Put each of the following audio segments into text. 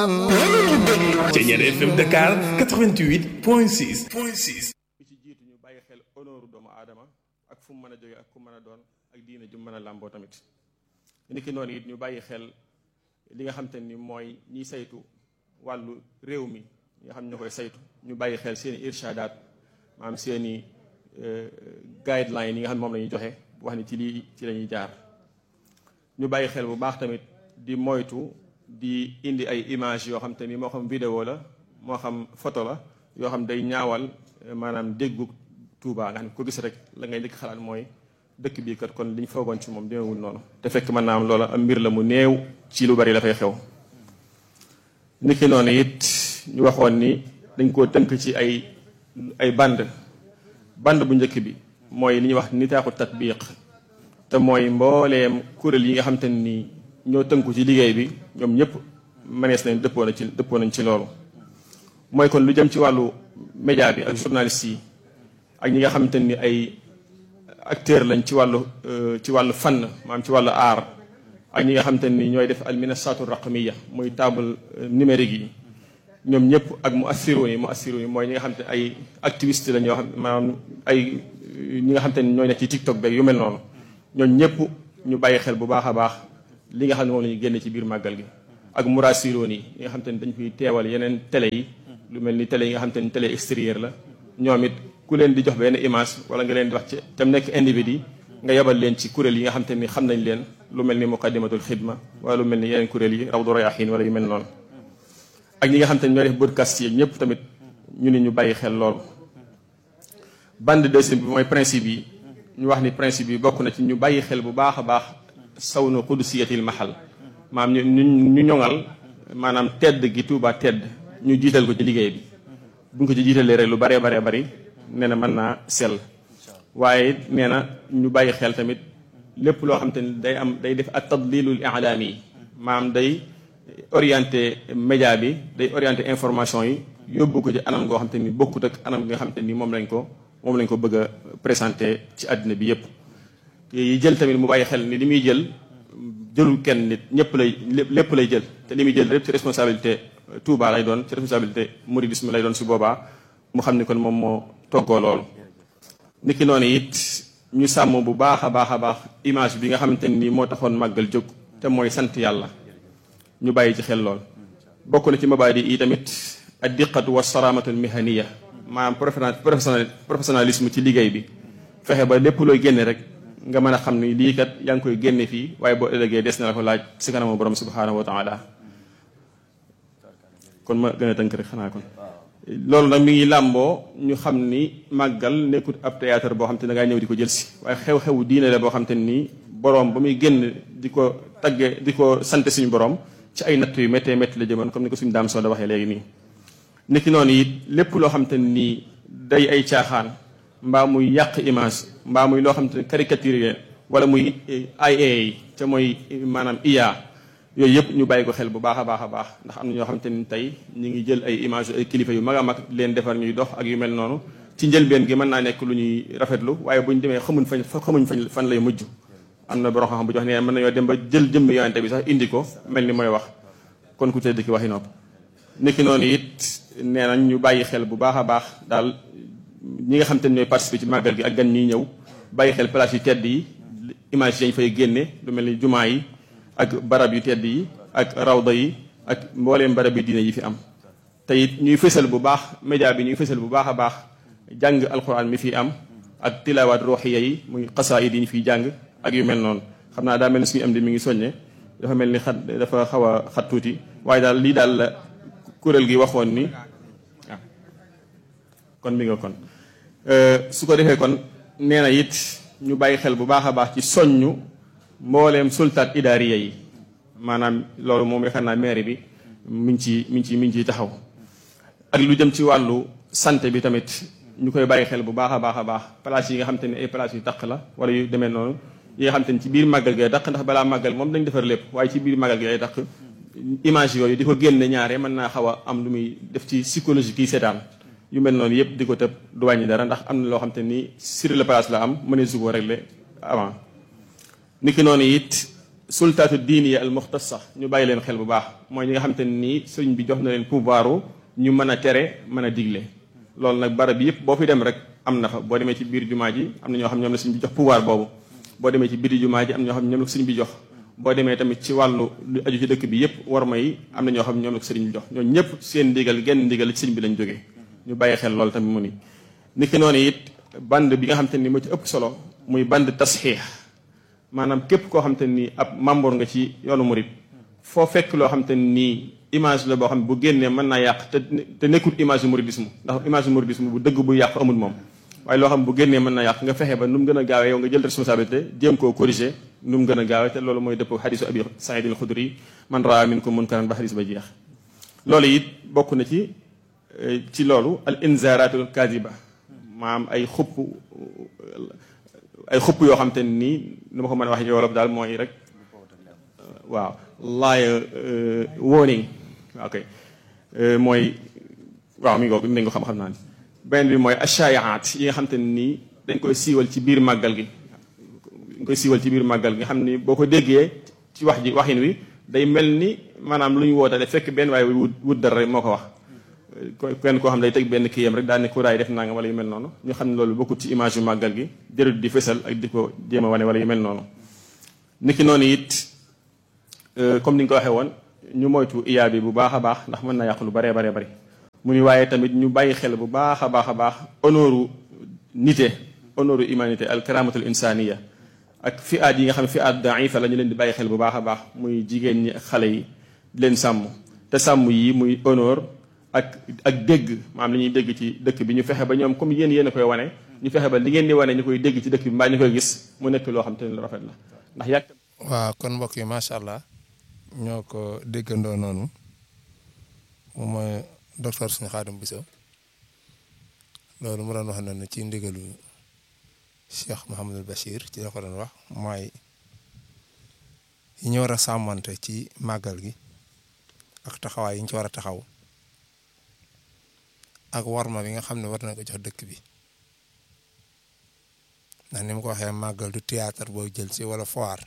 Ceñeer FM Dakar 88 point 6 point 6 bi ci jiitu ñu bàyyi xel honneur doomu aadama ak fu mu mën a jóge ak ku mën a doon ak diine ju mën a làmboo tamit niki noonu it ñu bàyyi xel li nga xam te ni mooy ñiy saytu wàllu réew mi ñi nga xam ne ñoo koy saytu ñu bàyyi xel seen i irshadaat maanaam seen i guideline yi nga xam ne moom la ñuy joxe wax ni ci lii ci la ñuy jaar ñu bàyyi xel bu baax tamit di moytu di indi ay image yoo xam te ni moo xam vidéo la moo xam photo la yoo xam day ñaawal maanaam déggu Tuubaa nga xam ne ko gis rek la ngay njëkk xalaat mooy dëkk bii kat kon li ñu foogoon ci moom demewul noonu te fekk mën naa am loola am mbir la mu néew ci lu bari la fay xew niki noonu it ñu waxoon ni dañ koo tënk ci ay ay band band bu njëkk bi mooy li ñuy wax nitaaxu tatbiq te mooy mbooleem kuréel yi nga xam te ni ñoo tënku ci liggéey bi ñoom ñëpp mënees nañ dëppoo na ci dëppoo nañ ci loolu mooy kon lu jëm ci wàllu média bi ak journaliste yi ak ñi nga xamante ni ay acteur lañ ci wàllu ci wàllu fànn maanaam ci wàllu aar ak ñi nga xamante ni ñooy def al minasatu raqmiya muy table numérique yi ñoom ñëpp ak mu assiroon yi mu assiroon yi mooy ñi nga xam te ay activiste lañ yoo xam maanaam ay ñi nga xamante ni ñooy nekk ci TikTok beeg yu mel noonu ñoom ñëpp ñu bàyyi xel bu baax a baax li nga xam ne moom la ñu génne ci biir màggal gi ak murasiroon yi ñi nga xam te ni dañ fiy teewal yeneen télé yi lu mel ni télé yi nga xam te ni télé extérieur la ñoom it ku leen di jox benn image wala nga leen di wax ci tam nekk individu nga yebal leen ci kuréel yi nga xam te ni xam nañ leen lu mel ni muqaddimatul xidma wala lu mel ni yeneen kuréel yi rawdu rayahin wala yu mel noonu ak ñi nga xam te ni ñoo def podcast yi ñëpp tamit ñu ni ñu bàyyi xel loolu bande deuxième bi mooy principe yi ñu wax ni principe yi bokk na ci ñu bàyyi xel bu baax a baax sawnu qudusiyatil mahal maam ñu ñu ñoŋal maanaam tedd gi Tuubaa tedd ñu jiital ko ci liggéey bi bu ñu ko ci jiitalee rek lu baree baree bari nee na mën naa sell waaye nee na ñu bàyyi xel tamit lépp loo xam te ni day am day def at tadlilul i'laami yi maanaam day orienté média bi day orienté information yi yóbbu ko ci anam goo xam te ni bokkut ak anam gi nga xam te ni moom lañ ko moom lañ ko bëgg a présenté ci àddina bi yépp yi jël tamit mu bàyyi xel ni li muy jël jëlul kenn nit ñëpp lay lépp lay jël te li muy jël lépp ci responsabilité Touba lay doon ci responsabilité mouridisme lay doon si boobaa mu xam ni kon moom moo toggoo loolu niki noonu it ñu sàmm bu baax a baax a baax image bi nga xamante ni moo taxoon màggal jóg te mooy sant yàlla ñu bàyyi ci xel lool bokk na ci mabaadi yi tamit ad diqatu wa saramatu mihaniya maanaam professionnel professionnalisme ci liggéey bi fexe ba lépp looy génne rek nga mën a xam ni lii kat yaa ngi koy génne fii waaye boo ëllëgee des na la ko laaj si kanamu borom subhanahu wa taala kon ma gën a tënk rek xanaa kon loolu nag mi ngi làmboo ñu xam ni màggal nekkut ab théâtre boo xam te ne da ngaa ñëw di ko jël si waaye xew-xewu diine la boo xam te nii borom ba muy génn di ko tagge di ko sant suñu borom ci ay natt yu méttee métti la jëmoon comme ni ko suñu daam soo da waxee léegi nii niki noonu it lépp loo xam te nii day ay caaxaan mbaa muy yàq image mbaa muy loo xam te ne caricature wala muy IA ca mooy maanaam IA yooyu yëpp ñu bàyyi ko xel bu baax a baax a baax ndax am na ñoo xam te ni tey ñu ngi jël ay image ay kilifa yu mag a mag leen defar ñuy dox ak yu mel noonu ci njëlbeen gi mën naa nekk lu ñuy rafetlu waaye bu ñu demee xamuñ fañ xamuñ fañ fan lay mujj am na borom xam bu jox nee mën nañoo dem ba jël jëmmi yonente bi sax indi ko mel ni mooy wax kon ku tedd ki waxi nopp niki noonu it nee nañ ñu bàyyi xel bu baax a baax daal ñi nga xam te ne ñooy participer ci màggal gi ak gan ñiy ñëw bàyyi xel place yu tedd yi image yañ fay génne lu mel ni jumaa yi ak barab yu tedd yi ak rawda yi ak mbooleem barab yi diine yi fi am te it ñuy fësal bu baax média bi ñuy fësal bu baax a baax jàng alquran mi fi am ak tilawaat ruuxiya yi muy xasaayid yi ñu fiy jàng ak yu mel noonu xam naa daa mel ni suñu am di mi ngi soññe dafa mel ni xat dafa xaw a xat tuuti waaye daal lii daal la kuréel gi waxoon ni ah kon mi nga kon su ko defee kon nee na it ñu bàyyi xel bu baax a baax ci soññu mbooleem sultaat idaariya yi maanaam loolu moom yaakaar naa maire bi mi ngi ci mi ngi ci mi ngi ciy taxaw ak lu jëm ci wàllu santé bi tamit ñu koy bàyyi xel bu baax a baax a baax place yi nga xam te ne ay place yu taq la wala yu demee noonu yi nga xam te ne ci biir màggal gi ay taq ndax balaa màggal moom dañ defar lépp waaye ci biir màggal gi ay taq image yooyu di ko génne ñaare mën naa xaw a am lu muy def ci psychologie kii seetaan yu mel noonu yëpp di ko tëb du wàññi dara ndax am na loo xam te ni sur le place la am mënee su ko régler avant niki noonu it sultaatu diiniya al muxtasa ñu bàyyi leen xel bu baax mooy ñi nga xamante ne nii sëriñ bi jox na leen pouvoiru ñu mën a tere mën a digle loolu nag barab bi yëpp boo fi dem rek am na fa boo demee ci biir jumaa ji am na ñoo xam ñoom la sëriñ bi jox pouvoir boobu boo demee ci biir jumaa ji am na ñoo xam ñoom la sëriñ bi jox boo demee tamit ci wàllu lu aju ci dëkk bi yëpp war ma yi am na ñoo xam ñoom la sëriñ bi jox ñoom ñëpp seen ndigal genn ndigal ci sëriñ bi lañ jógee ñu bàyyi xel loolu tamit mu ni niki noonu it band bi nga xam te ni moo ci ëpp solo muy band tasxiix maanaam képp koo xam te ni ab membre nga ci yoonu murit foo fekk loo xam te nii image la boo xam ne bu génnee mën naa yàq te te nekkul image yu mouridisme ndax image yu mouridisme bu dëgg bu yàq amul moom waaye loo xam bu génnee mën naa yàq nga fexe ba nu mu gën a gaawee yow nga jël responsabilité jéem koo corriger nu mu gën a gaawee te loolu mooy dëpp xadisu abi saïd al xudri man raa minkum munkaran ba xadis ba jeex loolu it bokk na ci ci loolu al inzaratul kadiba maam ay xupp ay xupp yoo xam te nii nu ma ko mën a wax ci wolof daal mooy rek waaw laaya warning ok mooy waaw mi ngi ko nañ ko xam-xam naa ni benn bi mooy ashaayaat yi nga xam te nii dañ koy siiwal ci biir màggal gi dañ koy siiwal ci biir màggal gi nga xam ni boo ko déggee ci wax ji waxin wi day mel ni maanaam lu ñu wootale fekk benn waaye wut wut dara rek moo ko wax kenn koo xam day teg benn kiyam rek daal ne kuraay def nanga wala yu mel noonu ñu xam ne loolu bokkut ci image yu màggal gi jërët di fësal ak di ko jéem a wane wala yu mel noonu niki noonu it comme ni nga ko waxee woon ñu moytu iyaa bi bu baax a baax ndax mën na yàq lu baree baree bari mu ni waaye tamit ñu bàyyi xel bu baax a baax a baax honoru nité honoru humanité al karamatul insaniya ak fi aat yi nga xam ne fi aat daifa la ñu leen di bàyyi xel bu baax a baax muy jigéen ñi ak xale yi di leen sàmm te sàmm yi muy honneur ak ak dégg maam li ñuy dégg ci dëkk bi ñu fexe ba ñoom comme yéen yéen a koy wane ñu fexe ba li ngeen di wane ñu koy dégg ci dëkk bi mbaa ñu koy gis mu nekk loo xam te ne lu rafet la ndax yàgg waaw kon mbokk yi macha allah ñoo ko déggandoo noonu moom mooy docteur suñu Xaadim Biso loolu mu doon wax noonu ci ndigalu Cheikh Mouhamadul Bachir ci la ko doon wax mooy yi ñu war a sàmmante ci màggal gi ak taxawaay yi ñu ci war a taxaw ak warma bi nga xam ne war na ko jox dëkk bi ndax ni mu ko waxee màggal du théâtre boo jël ci wala foire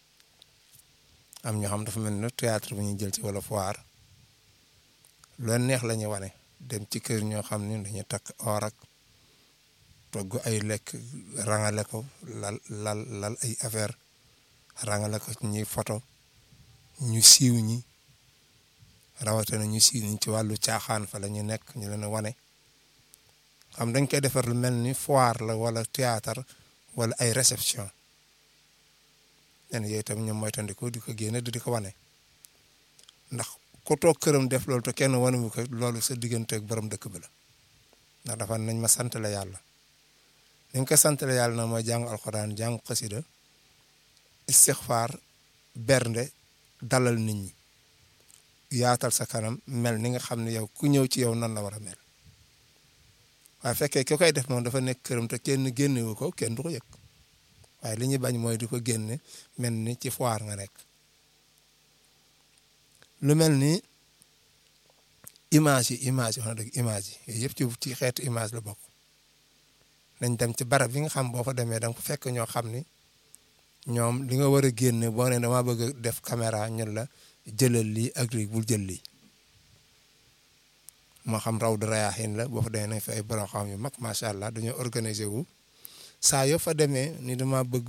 am ñoo xam dafa mel ne théâtre bu ñuy jël ci wala foire lu neex la ñuy wane dem ci kër ñoo xam ne dañuy takk or ak togg ay lekk rangale ko lal lal lal ay affaire rangale ko ñuy photo ñu siiw ñi rawatina ñu siiw ñi ci wàllu caaxaan fa la ñu nekk ñu leen wane xam dañ koy defar lu mel ni foire la wala théâtre wala ay réception len yooyu tam ñoom moytandiku di ko génne di ko wane ndax ku toog këram def loolu te kenn wane wu ko loolu sa diggante ak borom dëkk bi la ndax dafa nañ ma sant la yàlla ni nga ko sant la yàlla na mooy jàng alxuraan jàng xasida istixfaar bernde dalal nit ñi yaatal sa kanam mel ni nga xam ne yow ku ñëw ci yow nan la war a mel waaye fekkee ki koy def moom dafa nekk këram te kenn génnewu ko kenn du ko yëg waaye li ñuy bañ mooy di ko génne mel ni ci foire nga nekk lu mel ni image yi image yi wax na dëgg image yi yooyu yëpp ci ci xeetu image la bokk nañ dem ci barab yi nga xam boo fa demee da nga ko fekk ñoo xam ni ñoom li nga war a génne boo ne dama bëgg a def caméra ñun la jëlal lii ak lii bul jël lii moo xam raw du rayaaxin la boo fa demee nañ fa ay borom xam yu mag macha allah dañoo organiser wu saa yoo fa demee ni dama bëgg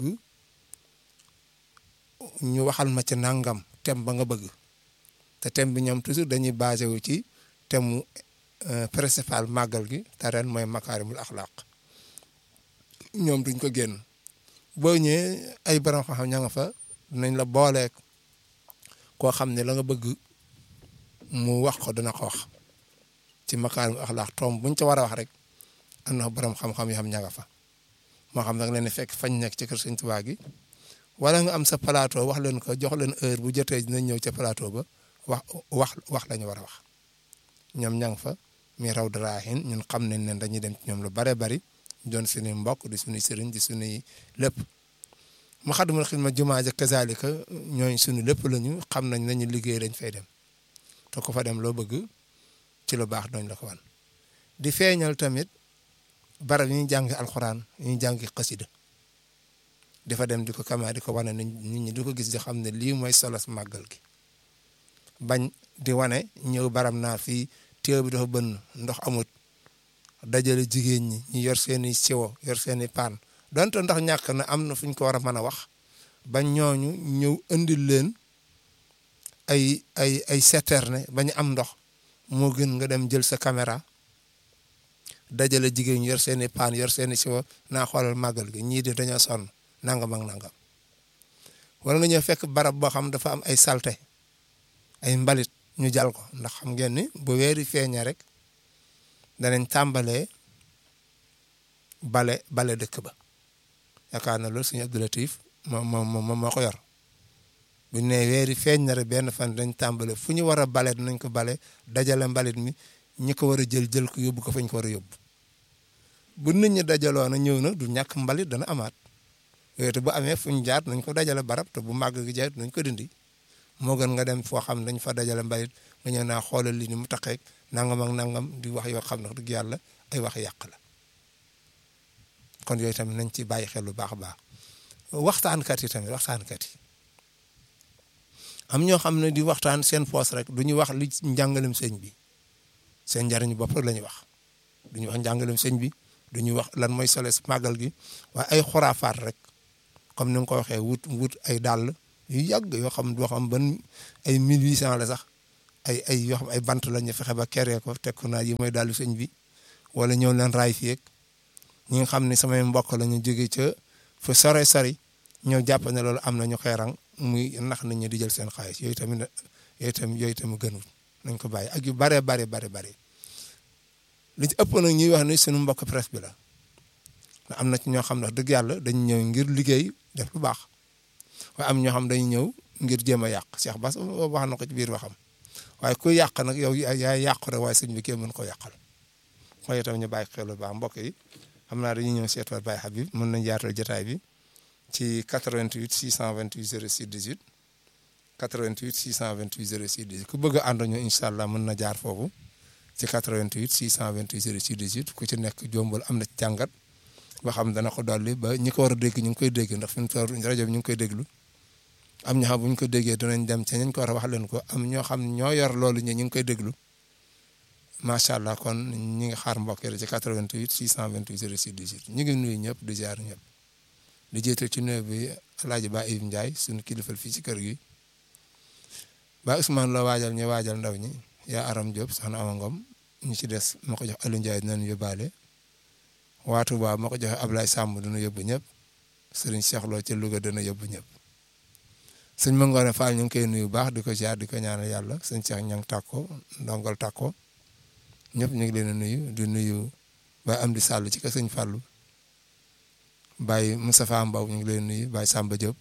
ñu waxal ma ci nangam thème ba nga bëgg te thème bi ñoom toujours dañuy basé wu ci thème mu principal màggal gi te ren mooy makaarimul axlaaq ñoom duñ ko génn boo ñëwee ay borom xam-xam ña nga fa dinañ la booleek koo xam ne la nga bëgg mu wax ko dina ko wax ci makaarimul axlaaq tomb buñ ca war a wax rek am na borom xam-xam yoo xam ña nga fa moo xam nag leen fekk fañ nekk ci kër Sëñ Tuubaa gi wala nga am sa plateau wax leen ko jox leen heure bu jotee dinañ ñëw ca plateau ba wax wax wax la ñu war a wax ñoom ña nga fa mi raw daraahin ñun xam nañ ne dañuy dem ci ñoom lu bare bari doon suñuy mbokk di suñuy sëriñ di suñuy lépp mu xadumul xidma jumaa ja kazalika ñooñ suñu lépp lañu xam nañ nañu liggéey dañ fay dem te ko fa dem loo bëgg ci lu baax doñ la ko wan di feeñal tamit barab yi ñuy jàng alxuraan yi ñuy jàng xasida dafa dem di ko kama di ko wane nit ñi di ko gis di xam ne lii mooy solos màggal gi bañ di wane ñëw baram naa fii téew bi dafa bënn ndox amut dajale jigéen ñi ñu yor seeni siwo yor seeni paan donte ndox ñàkk na am na fu ñu ko war a mën a wax bañ ñooñu ñëw indil leen ay ay ay citerne ba ñu am ndox moo gën nga dem jël sa caméra dajale jigéen ñi yor seeni paan yor seeni siwo naa xoolal màggal gi ñii di dañoo sonn nangam ak nangam wala nga ñëw fekk barab boo xam dafa am ay salte ay mbalit ñu jal ko ndax xam ngeen ni bu weeri feeñee rek danañ tàmbalee bale bale dëkk ba yaakaar na loolu suñu Abdou Latif moom moom moo ko yor bu ñu nee weeri feeñ na rek benn fan dañ tàmbale fu ñu war a bale dinañ ko bale dajale mbalit mi ñi ko war a jël jël ko yóbbu ko fañ ko war a yóbbu bu nit ñi dajaloo na ñëw na du ñàkk mbalit dana amaat yooyu te bu amee fu ñu jaar nañ ko dajale barab te bu màgg gi jaay nañ ko dindi moo gën nga dem foo xam ne dañ fa dajale mbalit nga ñëw naa xoolal li ni mu taqeeg nangam ak nangam di wax yoo xam ne dëgg yàlla ay wax yàq la kon yooyu tamit nañ ci bàyyi xel lu baax a baax waxtaankat yi tamit waxtaankat yi am ñoo xam ne di waxtaan seen poos rek du ñu wax li njàngalem sëñ bi seen njariñu bopp rek la ñuy wax du ñu wax njàngalem sëñ bi du ñu wax lan mooy soles màggal gi waaye ay xuraafaat rek comme ni nga ko waxee wut wut ay dàll yu yàgg yoo xam doo xam ban ay 1800 la sax ay ay yoo xam ay bant la ñu fexe ba keree ko teg ko naa yi mooy dàllu sëñ bi wala ñëw leen raay fii ak ñi nga xam ne samay mbokk la ñu jóge ca fa sore sori ñëw jàpp ne loolu am na ñu xeerang muy nax nit ñi di jël seen xaalis yooyu tamit yooyu tamit yooyu tamit gënul nañ ko bàyyi ak yu bare bare bare bare li ci ëpp nag ñuy wax ni suñu mbokk presse bi la am na ci ñoo xam ne dëgg yàlla dañu ñëw ngir liggéey def lu baax waaye am ñoo xam dañu ñëw ngir jéem a yàq Cheikh Bass wax na ko ci biir waxam waaye ku yàq nag yow yaa yàqu rek waaye sëñ bi kenn mën ko yàqal waaye itam ñu bàyyi xel lu baax mbokk yi xam naa dañuy ñëw seetuwaat Baye Habib mën nañ yaatal jotaay bi ci 88 628 06 18 88 628 06 18 ku bëgg a ànd ñu incha allah mën na jaar foofu ci 88 628 06 18 ku ci nekk jombal am na ci jàngat ba xam dana ko dolli ba ñi ko war a dégg ñu ngi koy dégg ndax fi mu toll rajo bi ñu ngi koy déglu am ñoo xam bu ñu ko déggee danañ dem ca ñu ko war a wax leen ko am ñoo xam ñoo yor loolu ñu ñu ngi koy déglu macha allah kon ñi ngi xaar mbokk yi ci 88 628 06 18 ñu ngi nuyu ñëpp di ziar ñëpp di jiital ci nuyu bi El Hadj Ba Ibi Ndiaye suñu kilifal fii ci kër gi ba Ousmane la waajal ñu waajal ndaw ñi yaa Aram Diop soxna Awa Ngom ñu ci des ma ko jox Aliou Ndiaye dinañ yóbbaale waatu ba ma ko joxe Ablaye Samb dina yóbbu ñëpp sëriñ Cheikh Lo ca Louga dana yóbbu ñëpp sëñ Mangoone Fall ñu ngi koy nuyu baax di ko ziar di ko ñaanal yàlla sëñ Cheikh ñang tàkko ndongol tàkko ñëpp ñu ngi leen a nuyu di nuyu Baye Amdi Sall ci ka sëñ Fallou Baye Moustapha Mbaw ñu ngi leen nuyu Baye Samba Diop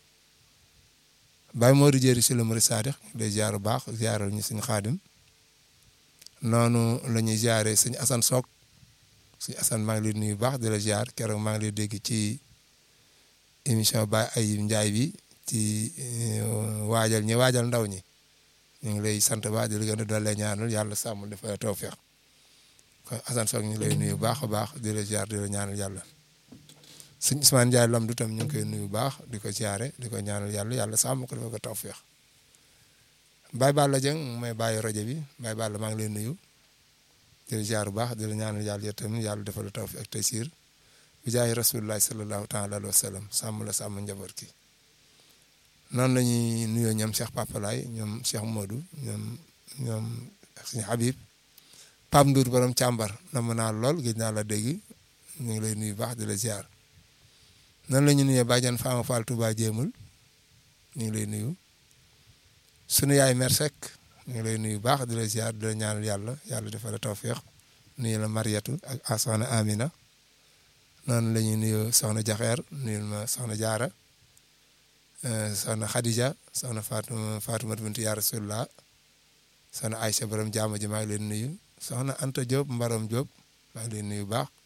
Baye Modou Jéeri si la Mari Sadix day ziar bu baax ziaral ñu sëñ Xaadim noonu la ñuy ziaree sëñ Assane Sock sëñ Assane maa ngi lay nuyu baax di la ziar keroog maa ngi lay dégg ci émission Baye Ayib Ndiaye bi ci waajal ñi waajal ndaw ñi ñu ngi lay sant baax di la gën a doole ñaanal yàlla sàmm dafa tawfeex kon Assane Sock ñu ngi lay nuyu baax a baax di la ziar di la ñaanal yàlla sëñ Ousmane Ndiaye lam du tam ñu ngi koy nuyu baax di ko ziare di ko ñaanal yàlla yàlla sàmm ko dafa ko tawfeex Baye Balla Dieng mooy bàyyi rajo bi Baye Balla maa ngi lay nuyu di la ziar bu baax di la ñaanal yàlla tamit yàlla defal la tawfeex ak taysiir bi jaay rasulullah sallallahu taala alayhi wa sallam sàmm la sàmm njaboot ki noonu la ñuy nuyoo ñoom Cheikh Papalaay ñoom Cheikh Modou ñoom ñoom suñu Habib Pape Ndour borom càmbar na mën naa lool gëj naa la dégg ñu ngi lay nuyu baax di la ziar noonu la ñu nuyoo Badiane Fama Fall Touba Jéemul ñu ngi lay nuyu sunu yaay Mère Seck ñu ngi lay nuyu baax di la ziar di la ñaanal yàlla yàlla defal la tawféex nuyu la Mariatu ak soxna Amina noonu la ñuy nuyoo soxna Jaxeer nuyu ma soxna Jaara soxna Khadija soxna Fatou Fatou bintu yaa Rasulullah soxna Aïcha borom jaama ji maa ngi leen nuyu soxna Anta Diop Mbarom Diop maa ngi leen nuyu baax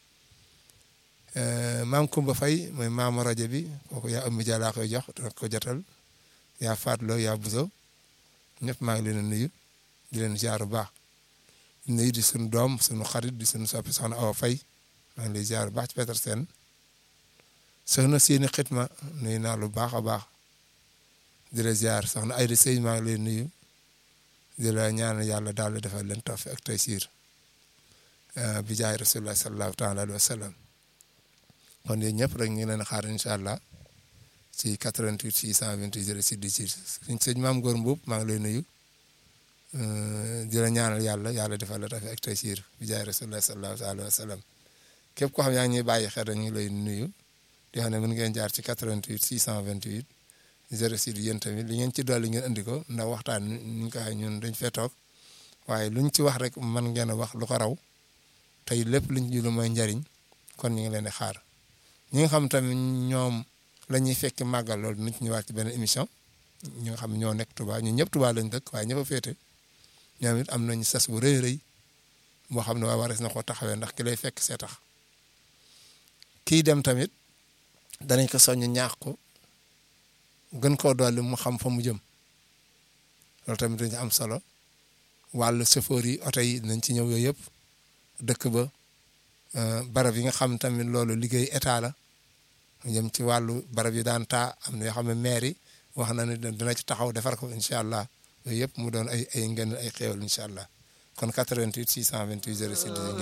maam Kumba Fay mooy maamu rajo bi kooku yaa ëmmi jàllaa koy jox dina ko jotal yaa Fatloo yaa Buso ñëpp maa ngi leen nuyu di leen ziar bu baax nuyu di suñu doom suñu xarit di suñu soppi soxna Awa Fay maa ngi lay ziar bu baax ci Petersen soxna seeni xitma nuyu naa lu baax a baax di la ziar soxna Ayda Sëy maa ngi lay nuyu di la ñaan yàlla daal di defal leen tawfiq ak taysiir bi jaay rasulullah sallallahu taala alayhi wa sallam kon yéen ñëpp rek ñu ngi leen xaar incha allah ci 88 628 06 18 suñ sëñ maam Góor Mbuub maa ngi lay nuyu di la ñaanal yàlla yàlla defal la tawfiq ak taysiir bi jaay rasulullah sallallahu taala alayhi wa sallam képp koo xam yaa ngi ñuy bàyyi xel rek ñu ngi lay nuyu di xam ne mën ngeen jaar ci 88 628 06 yéen tamit li ngeen ci dolli ngeen andi ko ndax waxtaan ñu ko ñun dañ fee toog waaye luñ ci wax rek mën ngeen a wax lu ko raw tey lépp luñ ci lu mooy njariñ kon ñu ngi leen di xaar ñi nga xam tamit ñoom la ñuy fekki màggal loolu dinañ ci ñëwaat ci benn émission ñi nga xam ñoo nekk Touba ñun ñëpp Touba lañ dëkk waaye ña fa féete ñoom it am nañu sas bu rëy rëy boo xam ne waa wares na ko taxawee ndax ki lay fekk see tax kii dem tamit danañ ko soññ ñaax ko gën koo dolli mu xam fa mu jëm loolu tamit dañu am solo wàllu chauffeur yi oto yi dinañ ci ñëw yooyu yëpp dëkk ba barab yi nga xam tamit loolu liggéey état la mu jëm ci wàllu barab yi daan taa am na yoo xam ne maire yi wax na ne dina ci taxaw defar ko incha allah yooyu yëpp mu doon ay ay ngeen ay xéewal incha allah kon 88 628 06